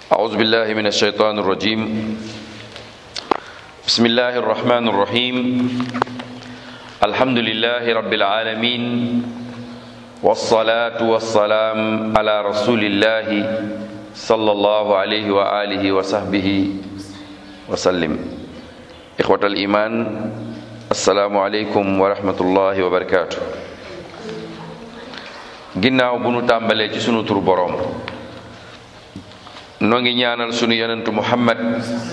أعوذ بالله من الشيطان الرجيم بسم الله الرحمن الرحيم الحمد لله رب العالمين والصلاة والسلام على رسول الله صلى الله عليه وآله وصحبه وسلم إخوة الإيمان السلام عليكم ورحمة الله وبركاته ginnaaw bu nu tàmbalee ci sunu tur boroom noo ngi ñaanal sunu yonentu muhammad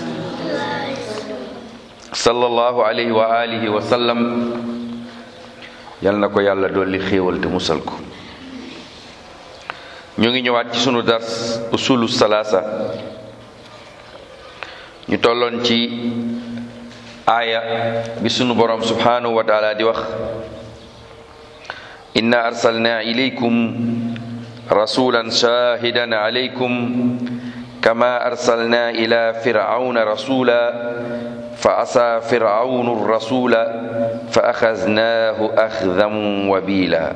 sallallahu alayhi wa alihi wa sallam yal na ko yàlla dolli xéewal te musal ko ñu ngi ñëwaat ci sunu dars usulu salaasa ñu tolloon ci aaya bi sunu boroom subhanahu wa taala di wax inna arsalna ilaykum rasulan shahidan alaykum kama arsalna ila fir'auna rasula fa asa fir'aunu rasula fa axaznaahu axdan wabila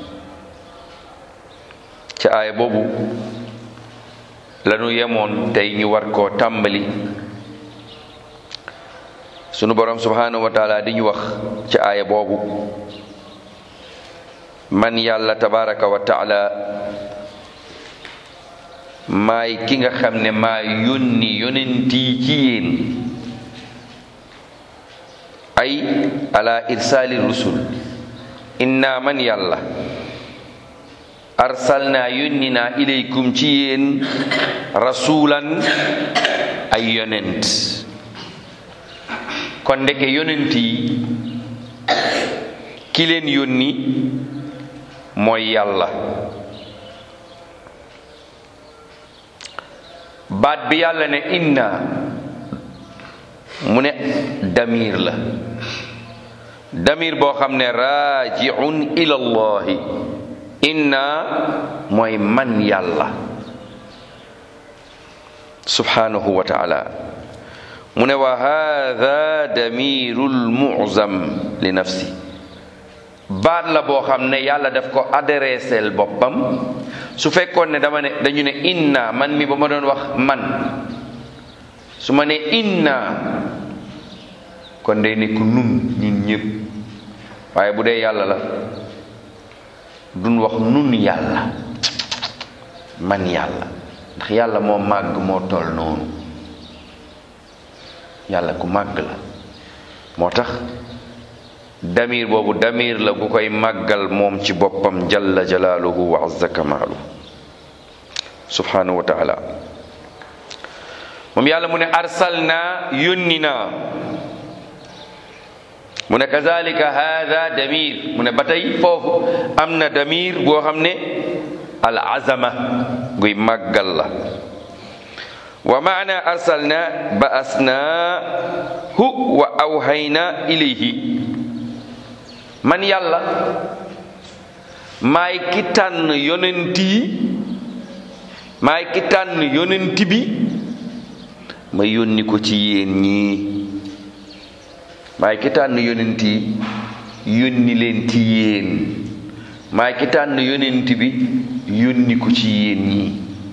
ca aaya boobu lanu yemoon tey ñu war koo tàmbali sunu boroom subhanahu wa taala di ñu wax ca aaya boobu man yàlla tabaraka wa taala maay ki nga xam ne maa yónni yonentii ci yéen ay ala irsaali rusul inna man yàlla arsalna yónni naa ilaykum ci yéen rasulan ay yonent kon ndeke yonent yi ki leen yónni mooy yàlla baat bi yàlla ne inna mu ne damir la damir boo xam ne raajiun ila llahi inna mooy man yàlla subhanahu wa taala mu ne wa hada damirul mu'zam li nafsi baat la boo xam ne yàlla daf ko adresseel boppam su fekkoon ne dama ne dañu ne inna man mi ba ma doon wax man su ma ne inna kon day nekk nun ñun ñëpp waaye bu dee yàlla la duñ wax nun yàlla man yàlla ndax yàlla moo màgg moo toll noonu yàlla ku màgg la moo tax damir boobu damir la gu koy màggal moom ci boppam jalla jalaaluhu wa azza kamaalu subhanahu wa taala moom yàlla mu ne arsalna yónni naa mu ne kazalika hada damir mu ne ba tey foofu am na damir boo xam ne al azama guy màggal la wa maana arsalna ba asna hu wa awhayna ilayhi man yàlla maay ki tànn yonent yi maay ki tànn yonent bi ma yónni ko ci yéen ñii maay ki tànn yonent yi yónni leen ci yéen maay ki tànn yonent bi yónni ko ci yéen ñii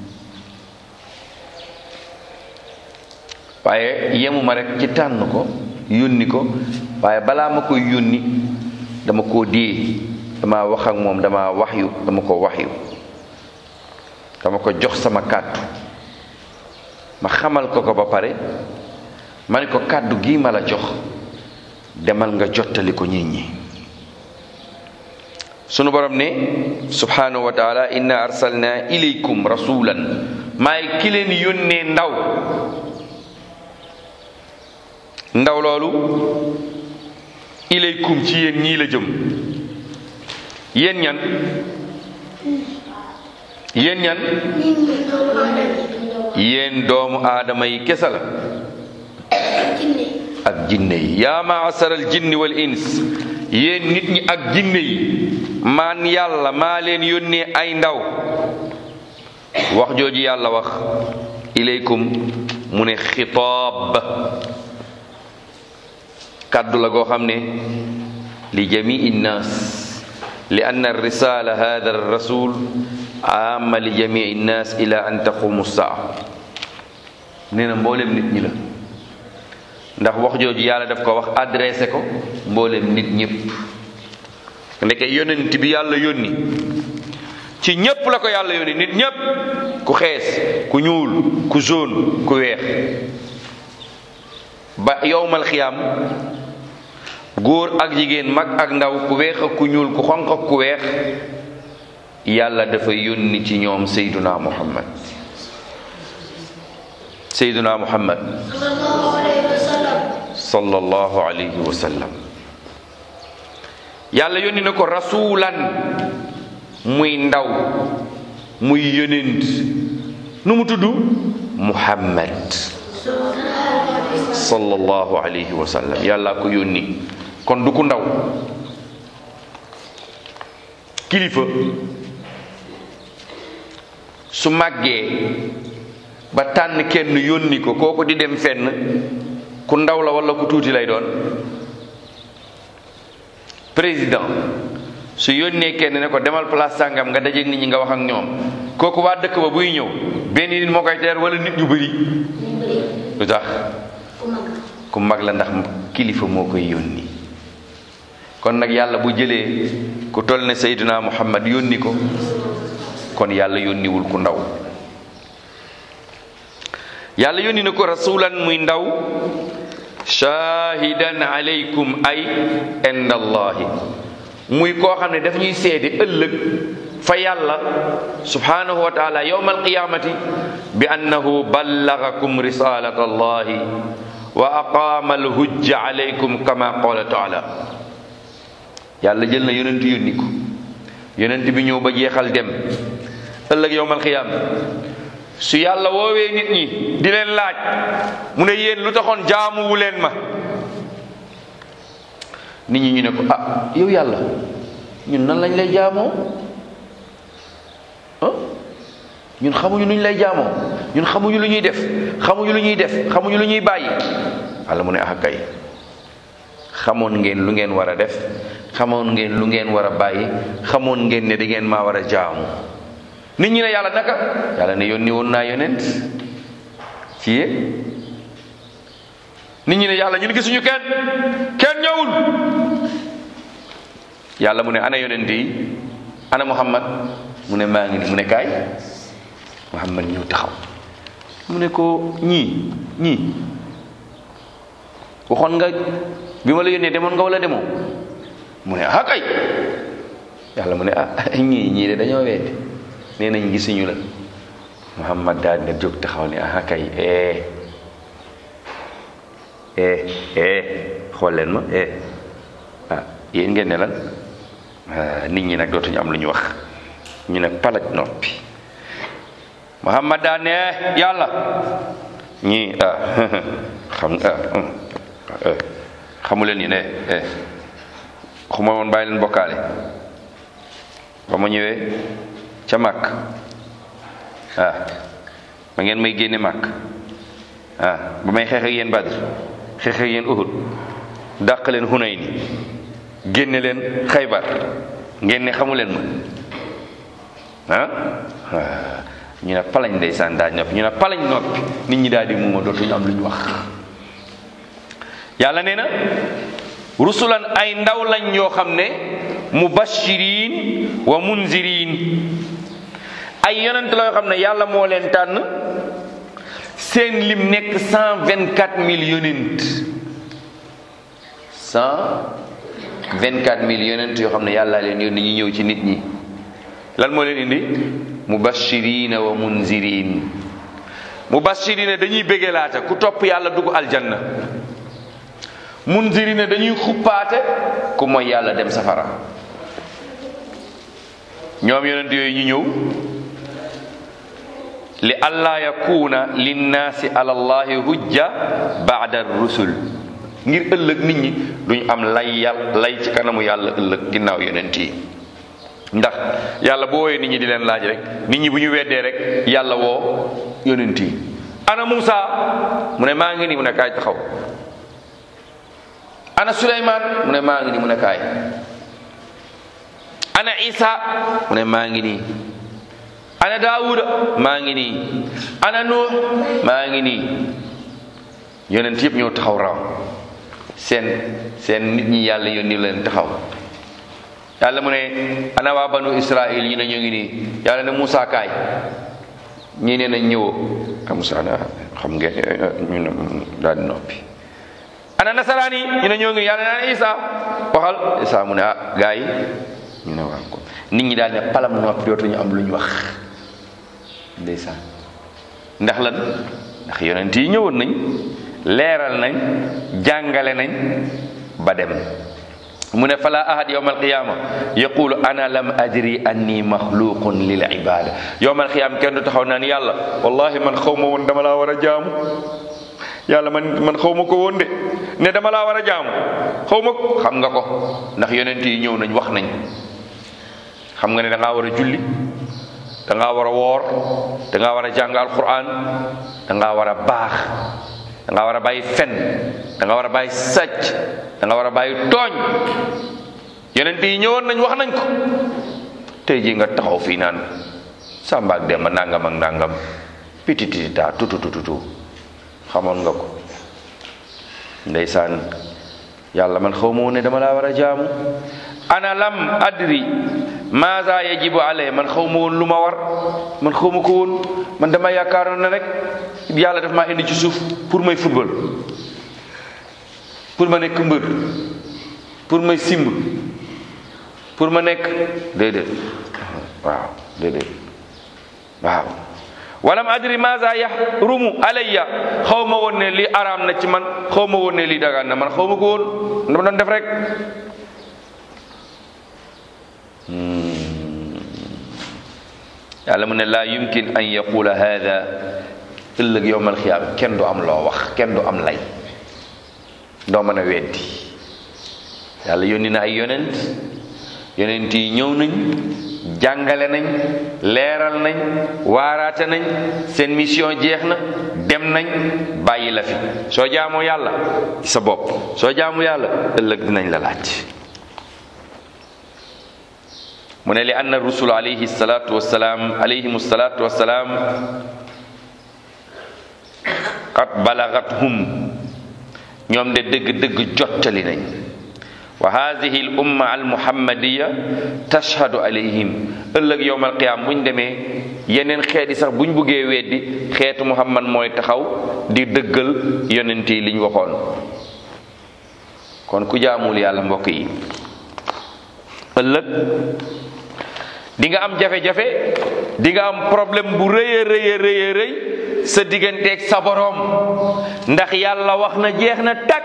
waaye yemuma rekk ci tànn ko yónni ko waaye balaa ma koy yónni dama koo dee dama wax ak moom dama waxyu dama ko waxyu dama ko jox sama kàddu ma xamal ko ko ba pare ma ne ko kàddu gii ma la jox demal nga jottali ko nit ñi sunu borom ne subhanahu wa taala inna arsalna ilaykum rasulan maay ki leen yónnee ndaw ndaw loolu ilaykum ci yéen ñii la jëm yéen ñan yéen ñan yéen doomu aadama yi kese la ak jinne yi yaa maasara al jinni wal ins yéen nit ñi ak jinne yi maan yàlla maa leen yónnee ay ndaw wax jooju yàlla wax ilaykum mu ne xitaab kàddu la goo xam ne li jamii nnaas li anna risala hada rasul amma li jamii nnaas ila an taqumu saa nee na mboolem nit ñi la ndax wax jooju yàlla daf ko wax adressé ko mboolem nit ñëpp ndeke yonent bi yàlla yónni ci ñépp la ko yàlla yónni nit ñépp ku xees ku ñuul ku jaune ku weex ba yowmal xiyaam góor ak jigéen mag ak ndaw ku weex ak ku ñuul ku xonq ak ku weex yàlla dafa yónni ci ñoom seyduna muhammad seyduna muhammad sallallahu alayhi wa sallam yàlla yónni na ko rasulan muy ndaw muy yonent nu mu tudd muhammad sallallahu alayhi wa sallam yàlla ko yónni kon du ku ndaw kilifa su màggee ba tànn kenn yónni ko kooku di dem fenn ku ndaw la walla ku tuuti lay doon président su yónnee kenn ne ko demal place sàngam nga dajeeg nit ñi nga wax ak ñoom kooku waa dëkk ba buy ñëw benn nit moo koy teer walla nit ñu bëri lu tax ku mag la ndax kilifa moo koy yónni kon nag yàlla bu jëlee ku toll ne Seydina Muhammad yónni ko kon yàlla yónniwul ku ndaw yàlla yónni na ko rasulan muy ndaw shahidan alaykum ay indallahi muy koo xam ne daf ñuy seede ëllëg fa yàlla subhanahu wa taala yawma alqiyamati bi annahu ballagakum risalat allahi wa aqama alhujja alaykum kama qala taala yàlla jël na yonent yónni ko yonent bi ñëw ba jeexal dem ëllëg yawma alqiyam su yàlla woowee nit ñi di leen laaj mu ne yéen lu taxoon jaamuwu leen ma nit ñi ñu ne ko ah yow yàlla ñun nan lañ lay jaamoo ah ñun xamuñu lu ñu lay jaamoo ñun xamuñu lu ñuy def xamuñu lu ñuy def xamuñu lu ñuy bàyyi walla mu ne ah kay xamoon ngeen lu ngeen war a def xamoon ngeen lu ngeen war a bàyyi xamoon ngeen ne da ngeen maa war a jaamu nit ñi ne yàlla naka yàlla ne yónni woon naa yonent ci yéen nit ñi ne yàlla ñun gisuñu kenn kenn ñëwul yàlla mu ne ana yonent yi ana muhammad mu ne maa ngi ni mu ne kaay muhammad ñëw taxaw mu ne ko ñii ñii waxoon nga bi ma la yónnee demoon nga wala demoo mu ne ah kay yàlla mu ne ah ñii ñii de dañoo weddi nee nañ gisuñu la muhammad daal ne jóg taxaw ne ah kay eh eh eh xool leen ma eh ah yéen ngeen ne lan nit ñi nag dootuñu am lu ñu wax ñu ne palaj noppi muhammad daa ne yàlla ñii ah xam ah xamu leen ni ne eh xuma woon bàyyi leen bokkaale ba ma ñëwee ca màkk ah ba ngeen may génne màkk ah ba may xeex ak yéen Badr xeex ak yéen Uhud dàq leen Hunayni génne leen Xaybar ngeen ne xamu leen ma ah ñu ne palañ ndeysaan daa noppi ñu ne palañ noppi nit ñi daal di muuma dootuñu am lu ñu wax yàlla nee na rusulan ay ndaw lañ yoo xam ne mubashirin wa munzirin ay yonent la yoo xam ne yàlla moo leen tànn seen lim nekk cent vingt quatre mille yonent cent vingt quatre mille yonent yoo xam ne yàlla leen yónni ñu ñëw ci nit ñi lan moo leen indi mubashirina wa munzirin mubashirina dañuy bégelaate ku topp yàlla dugg aljanna munzirina dañuy xuppaate ku mooy yàlla dem safara ñoom yonent yooyu ñu ñëw li allaa yakuna linnaasi ala allahi hujja baada rusul ngir ëllëg nit ñi duñ am lay yàlla lay ci kanamu yàlla ëllëg ginnaaw yonent yi ndax yàlla boo woowee nit ñi di leen laaj rek nit ñi bu ñu weddee rek yàlla woo yonent yi ana Muusa mu ne maa ngi nii mu ne kaay taxaw ana Suleymaan mu ne maa ngi nii mu ne kaay ana Isa mu ne maa ngi nii ana daawuda maa ngi nii ana nuux maa ngi nii yonent yëpp ñëw taxaw raw seen seen nit ñi yàlla yónni leen taxaw yàlla mu ne ana waa banu israil ñu ne ñoo ngi nii yàlla ne Moussa kaay ñii ne nañ ñëwoo ah Moussa na xam ngeen ñu ne daal di noppi ana nasaraan yi ñu ne ñoo ngi yàlla naan Isa waxal Isa mu ne ah gaa yi ñu ne waaw ko nit ñi daal ne palam noppi dootuñu am lu ñu wax ndeysaan ndax lan ndax yonent yi ñëwoon nañ leeral nañ jàngale nañ ba dem mu ne fala ahad yowma alqiyama yaqulu ana lam adri anni maxluqun lil ibada yowma alqiyama kenn du taxaw naan yàlla wallahi man xaw ma woon dama laa war a jaamu yàlla man man xaw ma ko woon de ne dama laa war a jaamu xaw ma xam nga ko ndax yonent yi ñëw nañ wax nañ xam nga ne da ngaa war a julli da ngaa war a woor da ngaa war a jàng alquran da ngaa war a baax da ngaa war a bàyyi fen da nga war a bàyyi sàcc da nga war a bàyyi tooñ yonent yi ñëwoon nañ wax nañ ko tey jii nga taxaw fii naan Samba ak Demba nangam ak nangam pititita tututututu xamoon nga ko ndeysaan yàlla man xaw ma woon ne dama laa war a jaamu ana lam adri maza yajibu alay man xaw ma woon lu ma war man xaw ma ko woon man dama yaakaaroon ne rek yàlla daf maa indi ci suuf pour may football pour ma nekk mbër pour may simb pour ma nekk déedéet waaw déedéet waaw walam adri maza yahrumu alayya xaw ma woon ne lii araam na ci man xaw ma woon ne lii dagaan na man xaw ma ko woon dama doon def rek yàlla mu ne laa yumkin an yaqula hada ëllëg yowmal xiyaam kenn du am loo wax kenn du am lay doo mën a weddi yàlla yónni na ay yonent yonent yi ñëw nañ jàngale nañ leeral nañ waaraate nañ seen mission jeex na dem nañ bàyyi la fi soo jaamoo yàlla sa bopp soo jaamu yàlla ëllëg dinañ la laaj mu ne li anna rusul alayhi salatu wasalaam alayhim salatu wasalaam qad balagathum ñoom de dëgg-dëgg jottali nañ wa hadihi al umma al muhammadiya tashhadu alayhim ëllëg yowm al qiyam buñ demee yeneen xeet yi sax buñ buggee weddi xeetu muhammad mooy taxaw di dëggal yonent yi liñ waxoon kon ku jaamul yàlla mbokk yi ëllëg di nga am jafe-jafe di nga am problème bu rëy a rëy a rëy a rëy sa digganteeg sa boroom ndax yàlla wax na jeex na tag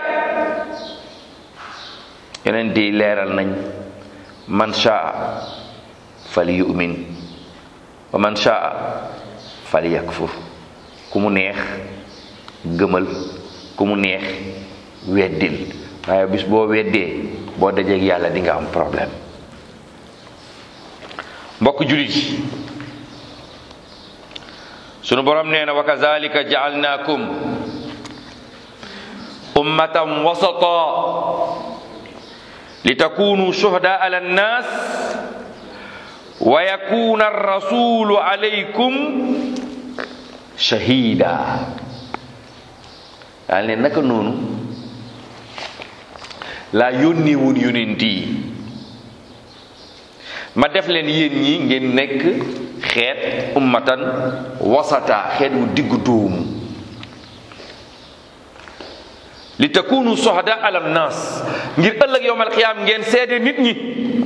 yeneen di leeral nañ man shaa fal yu'min wa man shaa fal yakfur ku mu neex gëmal ku mu neex weddil waaye bis boo weddee boo dajeeg yàlla di nga am problème mbokk julit yi sunu borom nee na wa kazalika jaalnaakum ummatan wasata litakunu shuhada ala nnas wa yakuna arrasulu alaykum shahida daal ne naka noonu laa yónni woon yonent yi ma def leen yéen ñi ngeen nekk xeet ummatan wasata xeet wu diggu dóomu li takunu sohada ala nas ngir ëllëg yowmal qiyaam ngeen seede nit ñi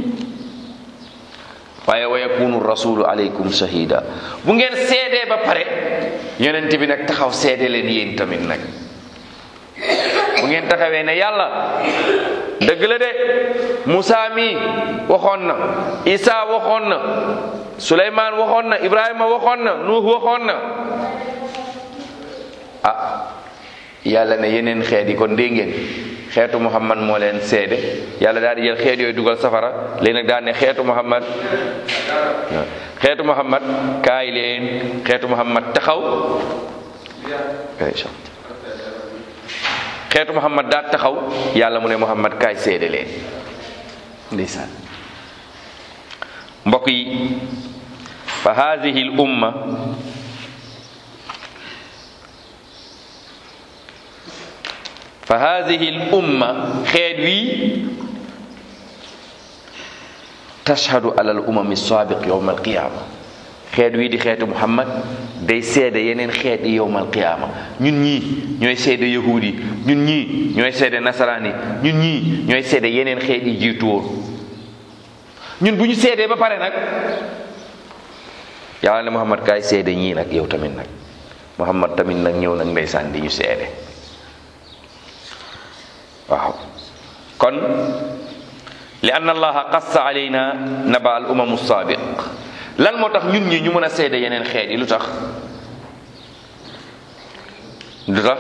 waaye wa yakunu rasulu alaykum shahida bu ngeen seedee ba pare yonent bi nag taxaw seede leen yéen tamit nag bu ngeen taxawee ne yàlla dëgg la de Moussa mi waxoon na Isa waxoon na Suleymaan waxoon na Ibrahima waxoon na Nuux waxoon na ah yàlla ne yeneen xeet yi kon dégg ngeen xeetu Muhammad moo leen seede yàlla daal di jël xeet yooyu dugal safara léegi nag daal ne xeetu Muhammad xeetu Muhammad kaay leen xeetu Muhammad taxaw xeetu muhammad daa taxaw yàlla mu ne muhammad kaay seede leen ndeysaan mbokk yi fa hadihi l umma fa hadihi l umma xeet wi tashhadu ala al umami sabiq yowma alqiyama xeet wii di xeetu muhammad day seede yeneen xeet yi yowma alqiyama ñun ñii ñooy seede yahuud yi ñun ñii ñooy seede nasaraan yi ñun ñii ñooy seede yeneen xeet yi jiitu woon ñun bu ñu seedee ba pare nag yàlla ne muhammad kaay seede ñii nag yow tamit nag muhammad tamit nag ñëw nag ndeysaan di ñu seede waaw kon li ann allaha qassa alayna naba al umamu saabiq lan moo tax ñun ñi ñu mën a seede yeneen xeet yi lu tax lu tax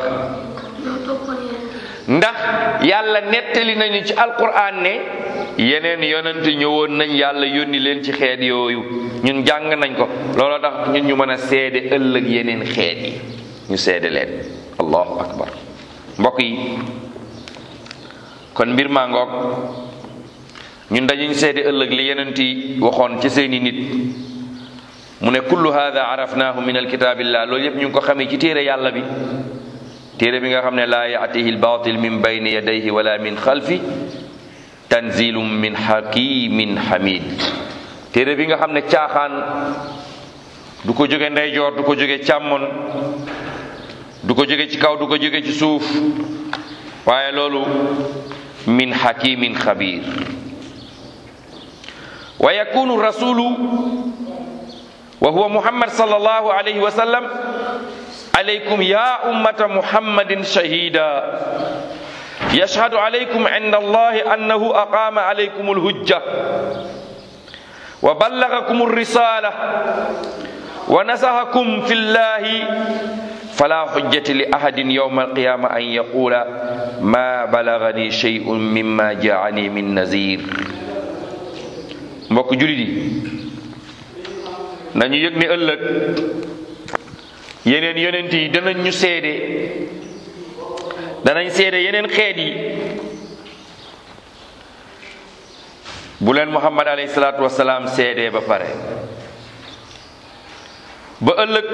ndax yàlla nettali nañu ci alquran ne yeneen yonent ñëwoon nañ yàlla yónni leen ci xeet yooyu ñun jàng nañ ko looloo tax ñun ñu mën a seede ëllëg yeneen xeet yi ñu seede leen allahu akbar mbokk yi kon mbir maa ngoog ñun dañuy seede ëllëg li yonent yi waxoon ci seeni nit mu ne kullu hada arafnaahu min alkitaabillah loolu yépp ñu ngi ko xamee ci téere yàlla bi téere bi nga xam ne laa yaatihi albatil min bayni yadayhi wala min xalfi tanzilum min hakimin hamid téere bi nga xam ne caaxaan du ko jóge ndeyjoor du ko jóge càmmon du ko jóge ci kaw du ko jóge ci suuf waaye loolu min hakimin xabir wa yakunu rasulu wa huwa muhammad sallallahu alayhi wa sallam alaykum ya ummata muhammadin shahida yashhadu alaykum inda allahi annahu aqama alaykum alhujja wa ballagakum alrisala wa nasahakum fi llahi fala hujjata li ahadin yawma alqiyama an yaqula ma balagani shay'un mimma jaani min nazir mbokk julit yi nañu yëg ne ëllëg yeneen yonent yi danañ ñu seede danañ seede yeneen xeet yi bu leen muhammad alayhi salaatu wasalaam seedee ba pare ba ëllëg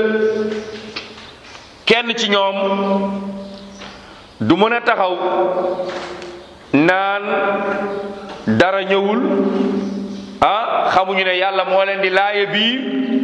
kenn ci ñoom du mën a taxaw naan dara ñëwul ah xamuñu ne yàlla moo leen di laaye biir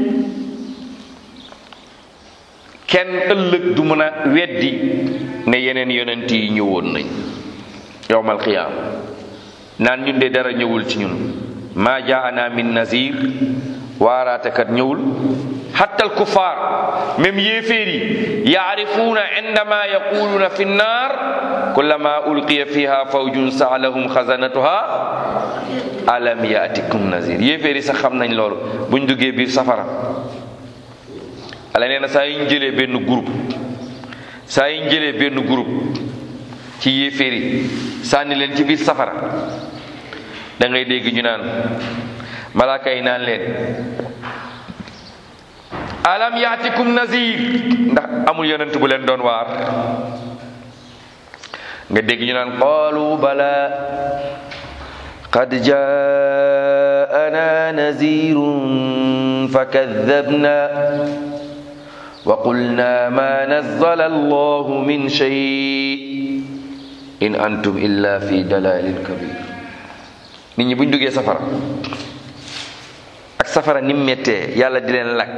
kenn ëllëg du mën a weddi ne yeneen yonent yi ñëwoon nañ yowmal qiyaam naan ñun de dara ñëwul ci ñun maa jaana min nazir waaraatekat ñëwul hatta alkuffar même yéeféer yi yaarifuuna indama yaquluuna fi nnaar kullama ulqiya fiha fawjun saalahum xasanatuha alam yaatikum nazir yéeféer yi sax xam nañ loolu buñ duggee biir safara ala nee na saa yi ñu jëlee benn groupe saa yi ñu jëlee benn groupe ci yéeféer yi sànni leen ci biir safara da ngay dégg ñu naan malaaka yi naan leen alam yaatikum nazir ndax amul yonent bu leen doon waar nga dégg ñu naan qaalu bala qad jaana nazirun fakadabna wa qulna ma nazzala allahu min shay in antum illa fi dalalin kabir nit ñi buñ duggee safara ak safara ni mu méttee yàlla di leen lakk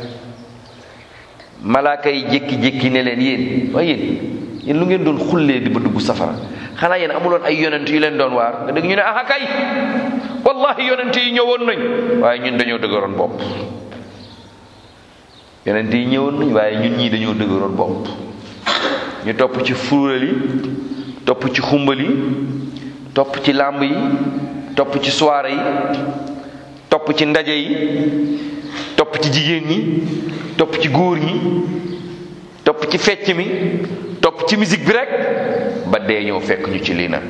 malaaka yi jékki-jékki ne leen yéen waaye yéen yéen lu ngeen doon xullee di ba dugg safara xanaa yéen amuloon ay yonent yu leen doon waar nga dégg ñu ne aha kay wallahi yonent yi ñëwoon nañ waaye ñun dañoo dëgëroon bopp yonent yi ñëwoon nañ waaye ñun ñii dañoo dëgëroon bopp ñu topp ci fuural yi topp ci xumbal yi topp ci làmb yi topp ci soirée yi topp ci ndaje yi topp ci jigéen ñi topp ci góor ñi topp ci fecc mi topp ci musique bi rek ba dee ñëw fekk ñu ci lii nag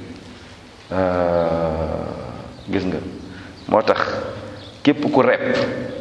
gis nga moo tax képp ku repp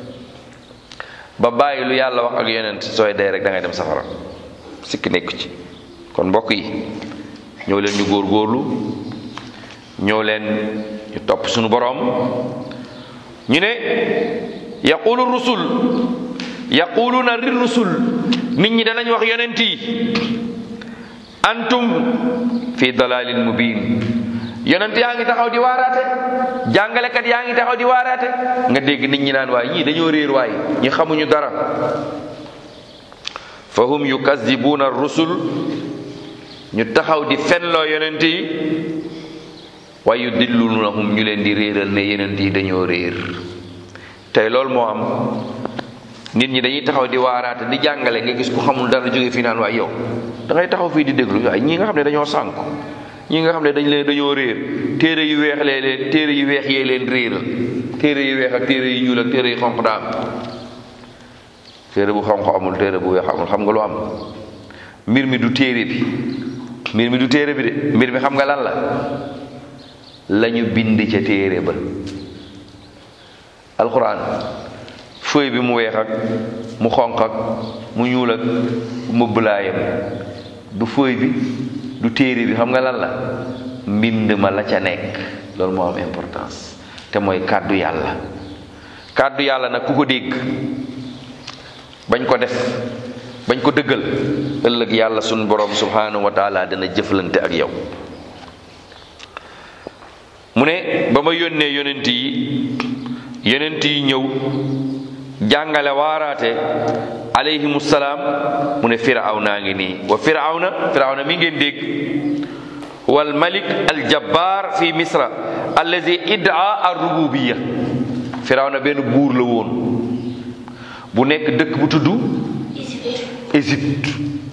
ba bàyyi lu yàlla wax ak yonent sooy dee rek da ngay dem safara sikki nekku ci kon mbokk yi ñëw leen ñu góor góorlu ñëw leen ñu topp suñu boroom ñu ne yaqulu rusul yaquluna lir rusul nit ñi danañ wax yonent yi antum fi dalalin mubin yonent yaa ngi taxaw di waaraate jàngalekat yaa ngi taxaw di waaraate nga dégg nit ñi naan waay ñii dañoo réer waay ñi xamuñu dara fa hum yukazibuna rusul ñu taxaw di fenloo yonent yi wa yudillunahum ñu leen di réeral ne yonent yi dañoo réer tey loolu moo am nit ñi dañuy taxaw di waaraate di jàngale nga gis ku xamul dara jóge fii naan waay yow da ngay taxaw fii di déglu waaye ñii nga xam ne dañoo sànku ñii nga xam ne dañ leen dañoo réer téere yu weex lee leen téere yu weex yee leen réeral téere yu weex ak téere yu ñuul ak téere yu xonq daa am téere bu xonq amul téere bu weex amul xam nga lu am mbir mi du téere bi mbir mi du téere bi de mbir mi xam nga lan la lañu bind ca téere ba alxuraan feuille bi mu weex ak mu xonq ak mu ñuul ak mu bëlaayam du feuille bi du téere bi xam nga lan la mbind ma la ca nekk loolu moo am importance te mooy kàddu yàlla kàddu yàlla nag ku ko dégg bañ ko def bañ ko dëggal ëllëg yàlla sunu borom subhanahu wa taala dana jëflante ak yow mu ne ba ma yónnee yonent yi yonent yi ñëw jàngale waaraate alayhimu salaam mu ne firawna ngi nii wa firawna firawna mi ngeen dégg wal malik al jabbar fi misra allazi iddaa ar rububiya firawna benn buur la woon bu nekk dëkk bu tudd Égypte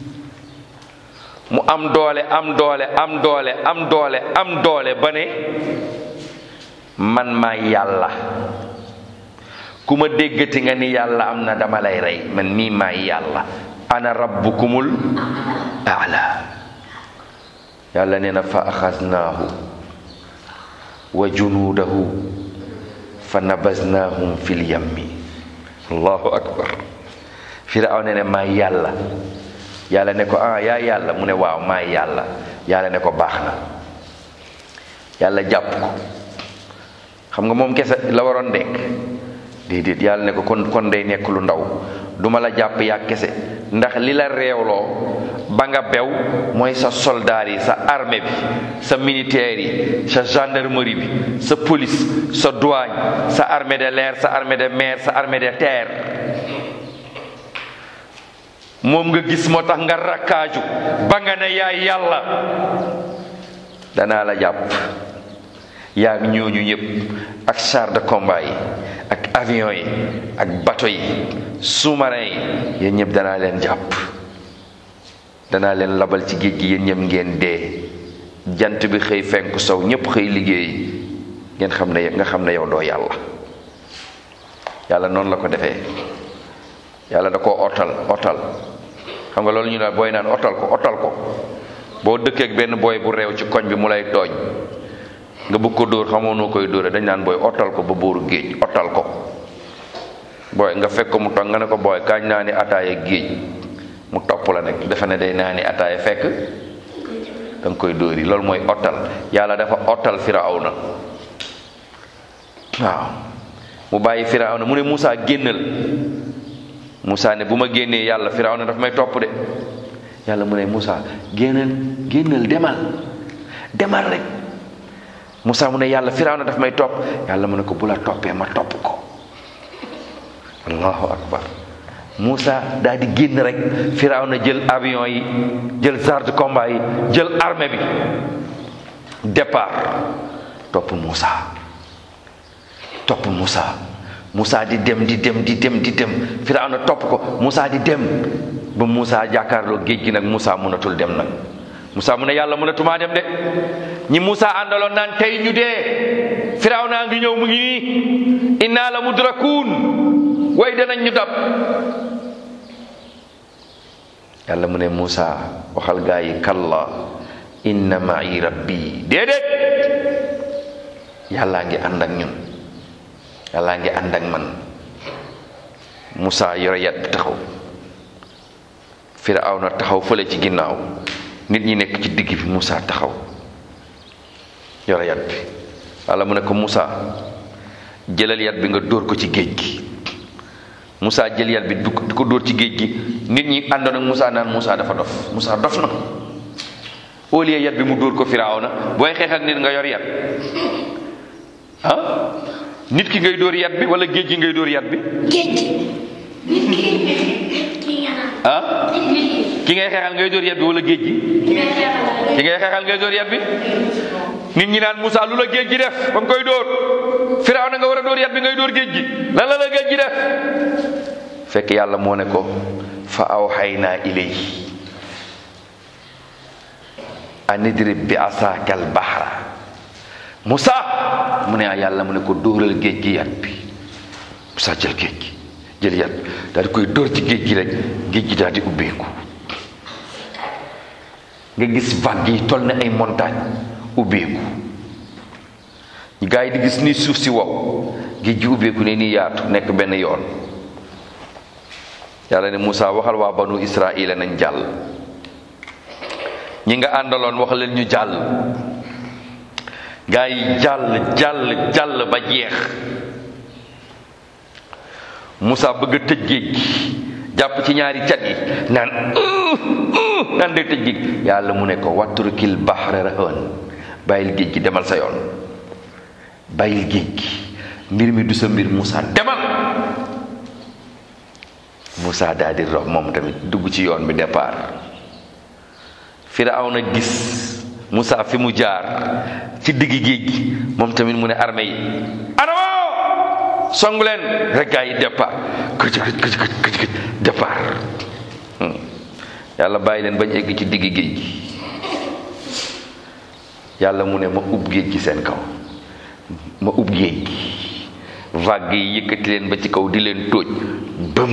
mu am doole am doole am doole am doole am doole ba ne man maay yàlla ku ma déggati nga ni yàlla am na dama lay rey man mii maay yàlla ana rabbukumul aala yàlla nee na fa axasnaahu wa junuudahu fa nabasnaahum fil yammi allahu akbar firaaw ne ne maay yàlla yàlla ne ko ah yaa yàlla mu ne waaw maay yàlla yàlla ne ko baax na yàlla jàpp ko xam nga moom kese la waroon dekk déedéet yàlla ne ko kon kon day nekk lu ndaw duma la jàpp yaa kese ndax li la réewloo ba nga bew mooy sa soldaar yi sa armée bi sa militaire yi sa gendarmerie bi sa police sa douane sa armée de l'air sa armée de mer sa armée de terre moom nga gis moo tax nga rakkaaju ba nga ne yaay yàlla danaa la jàpp yaa ngi ñooñu ñëpp ak char de combat yi ak avion yi ak bateau yi sous-marin yi yéen ñëpp danaa leen jàpp danaa leen labal ci géej gi yéen ñëpp ngeen dee jant bi xëy fenku sow ñëpp xëy liggéey ngeen xam ne nga xam ne yow doo yàlla yàlla noonu la ko defee yàlla da koo otal otal xam nga loolu ñu daal booy naan otal ko otal ko boo dëkkee ak benn booy bu réew ci koñ bi mu lay tooñ nga bëgg ko dóor xamoo noo koy dóore dañ naan booy otal ko ba bóoru géej otal ko booy nga fekk ko mu toog nga ne ko booy kaañ naa ni ataaya géej mu topp la nekk dafa ne day naa ni ataaya fekk da nga koy dóor yi loolu mooy otal yàlla dafa otal firawna waaw mu bàyyi firawna mu ne Moussa génnal Moussa ne bu ma génnee yàlla firawna daf may topp de yàlla mu ne Moussa génnal génnal demal demal rek Moussa mu ne yàlla firawna daf may topp yàlla mu ne ko bu la toppee ma topp ko allahu akbar Moussa daal di génn rek firawna jël avion yi jël char de combat yi jël armée bi départ topp Moussa topp Moussa Moussa di dem di dem di dem di dem firawna topp ko Moussa di dem ba Moussa jàkkaarloo géej gi nag Moussa mënatul dem nag Moussa mu ne yàlla mënatumaa dem de ñi Moussa àndaloon naan tey ñu dee firaw naa ngi ñëw mu ngi nii inna la mudrakuun way danañ ñu dab yàlla mu ne Moussa waxal gaa yi kalla inna ma'i rabbi déedéet yàllaa ngi ànd ak ñun yàllaa ngi ànd ak man Moussa yore yat bi taxaw firaw na taxaw fële ci ginnaaw nit ñi nekk ci digg bi Moussa taxaw yore yat bi walla mu ne ko Moussa jëlal yat bi nga dóor ko ci géej gi Moussa jël yat bi du di ko dóor ci géej gi nit ñi àndoon ak Moussa naan Moussa dafa dof Moussa dof na au lieu yat bi mu dóor ko Firawna booy xeex ak nit nga yor yat ah nit ki ngay dóor yat bi wala géej gi ngay dóor yat bi géej nit ki ki nga ah nit ki ngay xeexal ngay dóor yat bi wala géej gi ki nga xeexal ki ngay xeexal ngay dóor yat bi nit ñi naan Moussa lu la géej gi def ba nga koy dóor Firawna nga war a dóor yat bi ngay dóor géej gi lan la la géej gi def fekk yàlla moo ne ko fa awxaynaa ilayhi an idrib bi asaaka al bahra Moussa mu ne ah yàlla mu ne ko dóoral géej gi yat bi Moussa jël géej gi jël yat daal di koy dóor ci géej gi rek géej gi daal di ubbeeku nga gis vague yi toll na ay montagne ubbeeku gaa yi di gis ni suuf si wow géej gi ubbeeku ne nii yaatu nekk benn yoon yàlla ne Moussa waxal waa banu Israila nañ jàll ñi nga àndaloon wax leen ñu jàll gaa yi jàll jàll jàll ba jeex Moussa bëgg a tëj géej gi jàpp ci ñaari cat yi naan naan day tëj géej gi yàlla mu ne ko watturukil bahra rahan bàyyil géej gi demal sa yoon bàyyil géej gi mbir mi du sa mbir Moussa demal Moussa daal di rox moom tamit dugg ci yoon bi départ Firawna gis Moussa fi mu jaar ci digg géej gi moom tamit mu ne armée yi adamo song leen rek gaa yi départ këj këj këj këj këj këj départ yàlla bàyyi leen bañ egg ci digg géej gi yàlla mu ne ma ub géej gi seen kaw ma ub géej gi vague yi yëkkati leen ba ci kaw di leen tóoj bëm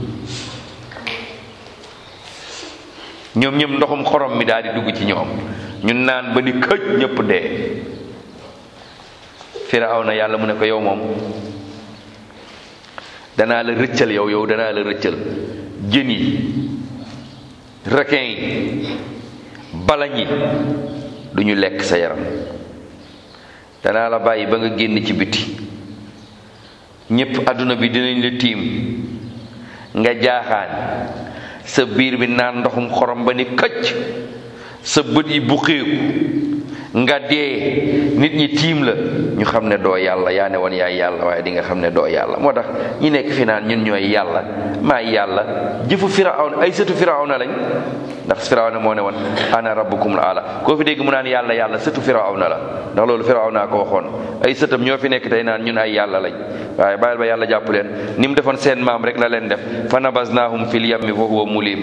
ñoom ñëpp ndoxum xorom mi daal di dugg ci ñoom ñu naan ba ni këj ñëpp dee Firawna yàlla mu ne ko yow moom danaa la rëccal yow yow danaa la rëccal jën yi requin yi balañ yi du ñu lekk sa yaram danaa la bàyyi ba nga génn ci biti ñépp àdduna bi dinañ la tiim nga jaaxaan sa biir bi naan ndoxum xorom ba ni këcc sa bët yi buqeeku nga dee nit ñi tiim la ñu xam ne doo yàlla yaa ne woon yaay yàlla waaye di nga xam ne doo yàlla moo tax ñi nekk fi naan ñun ñooy yàlla maay yàlla jëfu firawna ay sëtu firawna lañ ndax firawna moo ne woon ana rabbukum la ala koo fi dégg mu naan yàlla yàlla sëtu firawna la ndax loolu firawna ko waxoon ay sëtam ñoo fi nekk tey naan ñun ay yàlla lañ waaye bàyyil ba yàlla jàpp leen ni mu defoon seen maam rek la leen def fa nabasnaahum fil yammi fa huwa mulim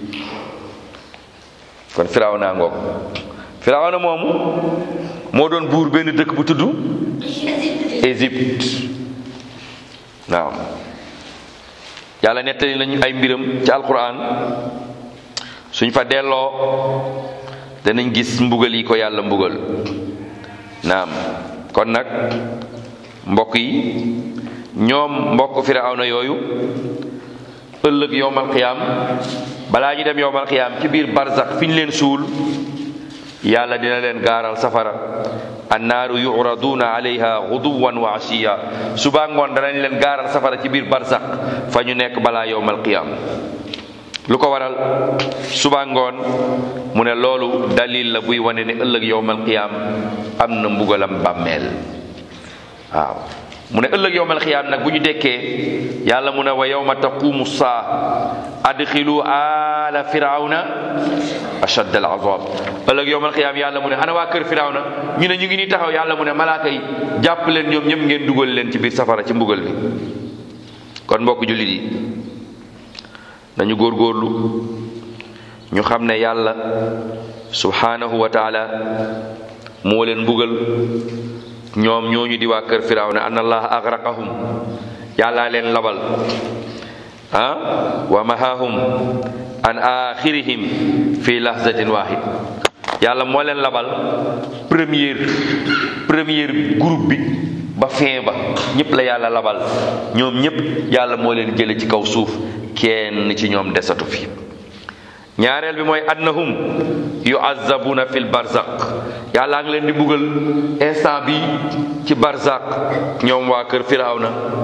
kon firawna ngoog firawna moomu moo doon buur benn dëkk bu tudd Égypte waaw yàlla nettali nañu ay mbiram ci alquran suñ fa delloo danañ gis mbugal yi ko yàlla mbugal naam kon nag mbokk yi ñoom mbokk firawna yooyu ëllëg yowmal qiyaam balaa ñu dem yowmal qiyaam ci biir barzax fi ñu leen suul yàlla dina leen gaaral safara annaaru yuraduna alayha guduwan wa asiya suba ngoon danañ leen gaaral safara ci biir barzax fa ñu nekk balaa yowmal qiyaam lu ko waral suba ngoon mu ne loolu dalil la buy wane ne ëllëg yowmal qiyaam am na mbugalam bàmmeel waaw mu ne ëllëg yowmal qiyaam nag bu ñu dekkee yàlla mu ne wa yowma taqumu saa adxilu ala firawna ashad al azab ëllëg yowmal qiyaam yàlla mu ne ana waa kër firawna ñu ne ñu ngi nii taxaw yàlla mu ne malaaka yi jàpp leen ñoom ñëpp ngeen dugal leen ci biir safara ci mbugal bi kon mbokk jullit yi nañu góorgóorlu ñu xam ne yàlla subhanahu wa taala moo leen mbugal ñoom ñooñu di waa kër firawna an allah agraqahum yàllaa leen labal ah wa mahahum an axirihim fi lahzatin wahid yàlla moo leen labal première première groupe bi ba fin ba ñëpp la yàlla labal ñoom ñëpp yàlla moo leen jële ci kaw suuf kenn ci ñoom desatu fi ñaareel bi mooy annahum yuazabuna fil barzaq yàllaa ngi leen di buggal instant bi ci barzaq ñoom waa kër firawna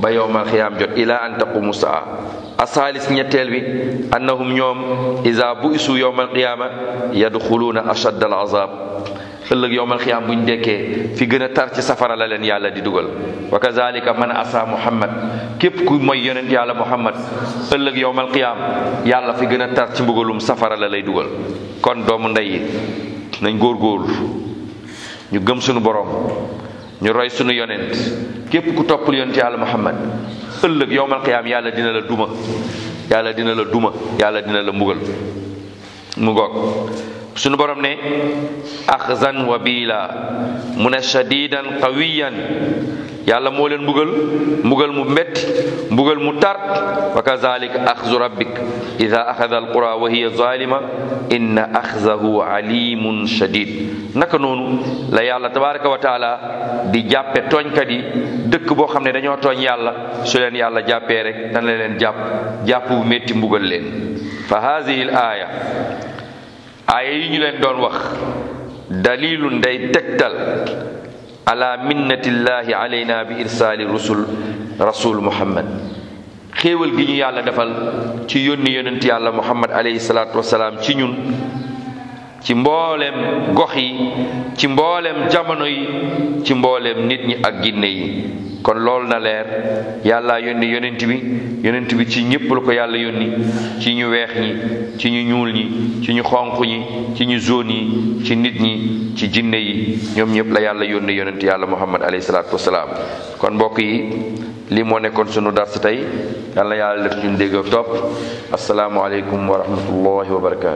ba yowmal xiyaam jot ila an taqumu saa asaalis ñetteel bi annahum ñoom isa bu isu yowmal qiyaama yadxuluuna ashadda al azab ëllëg yowmal xiyaam buñ dekkee fi gën a tar ci safara la leen yàlla di dugal wa kazalika man asa muhammad képp ku mooy yonent yàlla muhammad ëllëg yowmal qiyaam yàlla fi gën a tar ci mbugalum safara la lay dugal kon doomu ndey yi nañ góorgóorlu ñu gëm sunu borom ñu roy sunu yonent képp ku toppul yonent yàlla muhammad ëllëg yowmal qiyaam yàlla dina la duma yàlla dina la duma yàlla dina la mbugal mu ngoog sunu borom ne axzan wa biila mu ne shadidan qawiyan yàlla moo leen mbugal mbugal mu metti mbugal mu tar wa kazalika axzu rabbik ida axada alqura wa hiya zalima inna axzahu alimun shadid naka noonu la yàlla tabaraka wa taala di jàppe tooñkat yi dëkk boo xam ne dañoo tooñ yàlla su leen yàlla jàppee rek dana leen jàpp jàpp bu métti mbugal leen fa hadihi al aya aaya yi ñu leen doon wax dalilun day tegtal ala minnatillahi alayna bi irsaali rusul rasul muhammad xéewal gi ñu yàlla defal ci yónni yonent yàlla muhammad alayhi salaatu wasalaam ci ñun ci mbooleem gox yi ci mbooleem jamono yi ci mbooleem nit ñi ak ginne yi kon loolu na leer yàlla yónni yonent bi yonent bi ci ñëpp la ko yàlla yónni ci ñu weex ñi ci ñu ñuul ñi ci ñu xonq ñi ci ñu zone yi ci nit ñi ci jinne yi ñoom ñëpp la yàlla yónni yonent yàlla muhammad alayhi salaatu wasalaam kon mbokk yi lii moo nekkoon sunu dars tey yàlla yàlla def ñun dégg ak topp asalaamualeykum wa rahmatullahi wa barakaatu